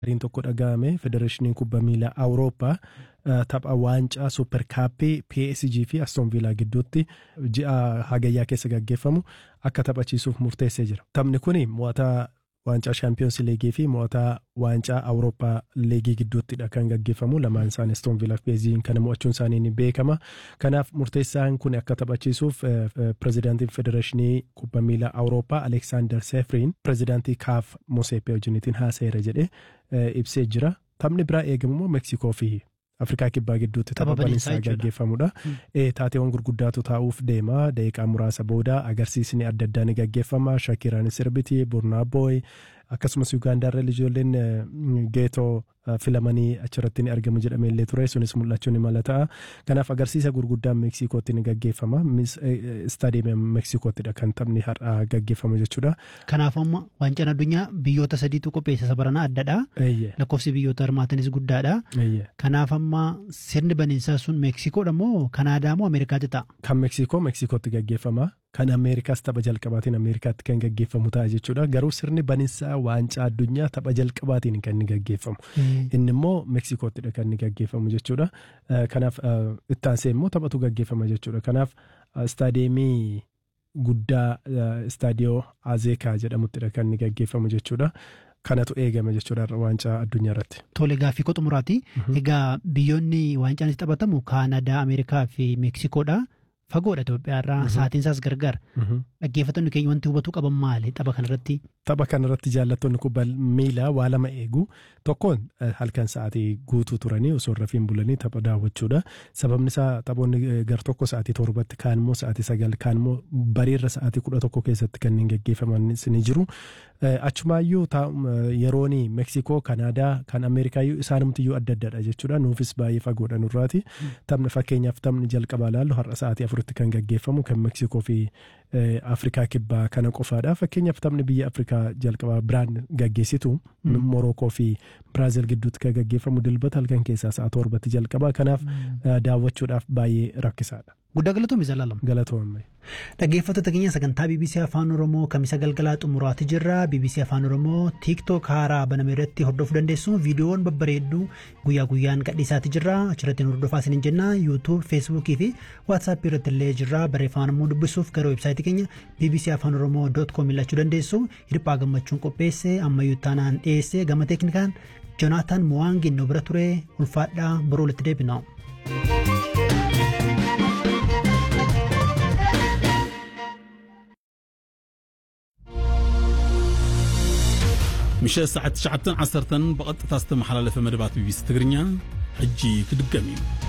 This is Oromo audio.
Gariin tokko dhaga'ame federeeshiniin kubbaa miilaa awurooppaa tapha waancaa suuper kaappii PSG fi Aston Villa gidduutti ji'a hagayyaa keessa gaggeeffamu akka taphachiisuuf murteessee jira. Taphni kun mo'ataa waancaa shaampiyoons liigii fi mo'ataa waancaa awurooppaa liigii gidduuttidha kan gaggeeffamu lamaan isaanii Aston Villa fi PSG kana mo'achuun isaanii ni beekama. Kanaaf murteessaan kun akka taphachiisuuf pirezidaantiin federeeshinii kubbaa miilaa awurooppaa Aleksaandar Seefriin pirezidaantii kaaf Moseepee wajjiniitiin haasa'eera jedhee ibsee jira. Taphni biraa eegamu immoo Meksikoo fi Afrikaa kibbaa gidduutti tapha baniinsaa gaggeeffamudha. Taateewwan gurguddaatu taa'uuf deema. Daqiiqaa muraasa booda agarsiisni adda addaa ni gaggeeffama. Shakiraan sirbiti, Burnaabooy akkasumas Ugaandaarra ijoolleen geetoo filamanii achirratti ni argamu jedhamee illee ture. Sunis mul'achuu ni mala ta'a. Kanaaf agarsiisa gurguddaan Meksikootti ni gaggeeffama. Istaadiyeemii Meksikoottidha kan taphni har'aa gaggeeffamu jechuudha. Kanaaf amma waancaan addunyaa biyyoota sadiitu qopheessa sabaranaa addadha. Lakkoofsi biyyoota hirmaatanis guddaadha. Kanaaf amma sirni baniinsaa sun Meksikoodha moo Kanaadaa moo Ameerikaatti ta'a? Kan Meksikoo Meksikootti gaggeeffama. Kan Ameerikaas tapha jalqabaatiin Ameerikaatti kan gaggeeffamu ta'a jechuudha. Garuu sirni baniinsaa waancaa addunyaa tapha jalqabaatiin kan inni gaggeeffamu. Inni immoo Meksikoottidha kan inni gaggeeffamu jechuudha. Kanaaf ittaansee immoo taphatu gaggeeffama jechuudha. Kanaaf istaadiyeemii guddaa istaadiyoo Azeekaa jedhamuttidha kan inni gaggeeffamu jechuudha. Kanatu eegame jechuudha waancaa addunyaa irratti. Tole gaaffii qoxumuraati. Egaa biyyoonni waancaan itti taphatamu Kaanadaa, Ameerikaa fi Meksikoodha. Fagoodha Itoophiyaa irraa sa'aatiin isaas gargar. Dhaggeeffattoonni keenya wanti hubatuu qaban maali tapha kanarratti? Tapha kanarratti jaallattoonni kubbaa miilaa waa lama eegu. Tokkoon halkan sa'aatii guutuu turanii osoo rafiin bulanii tapha daawwachuudha. Sababni isaa taphoonni gar tokko sa'aatii torbatti kaan immoo sa'aatii sagal kaan immoo bariirra sa'aatii kudha tokko keessatti kanneen gaggeeffamanis ni jiru. Achumaayyuu yeroon Meksikoo, Kanaadaa, kan Ameerikaayyuu isaanumtiyyuu adda addadha jechuudha. Nuufis baay'ee fagoodha nurraati. Taphni fakkeenyaaf taphni jalqabaa ilaallu har'a sa'aatii afuritti kan gaggeeffamu kan Meksikoo fi Afrikaa kibbaa kana qofaadha. Fakkeenyaaf taphni biyya Afrikaa jalqabaa biraan gaggeessitu Morookoo fi Biraazil gidduutti kan gaggeeffamu dilbata halkan keessaa sa'a torbatti jalqabaa. Kanaaf daawwachuudhaaf baay'ee rakkisaadha. Guddaa galatoomii jaalalamu. Galatoomii. Dhaggeeffattoota keenya sagantaa BBC Afaan Oromoo kamisa galgalaa xumuraati jirra. BBC Afaan Oromoo TikTok haaraa baname irratti hordofuu dandeessu. Viidiyoon babbareedduu guyyaa guyyaan gadhiisaati jirra. Achirratti nu hordofaa isiniin jenna. YouTube, Facebook fi WhatsApp irratti illee jirra. Barreeffama immoo dubbisuuf gara websaayitii keenya BBC Afaan Oromoo com ilaalchuu dandeessu. Hirphaa gammachuun qopheesse ammayyuu taanaan dhiyeesse gama teeknikaan Jonaataan Mowaangin nu bira ture ulfaadhaa boroo walitti deebina. ምሸት ሰዓት 9 10 ብቐጥታ ዝተመሓላለፈ መደባት ቢቢሲ ትግርኛ ሕጂ ክድገም እዩ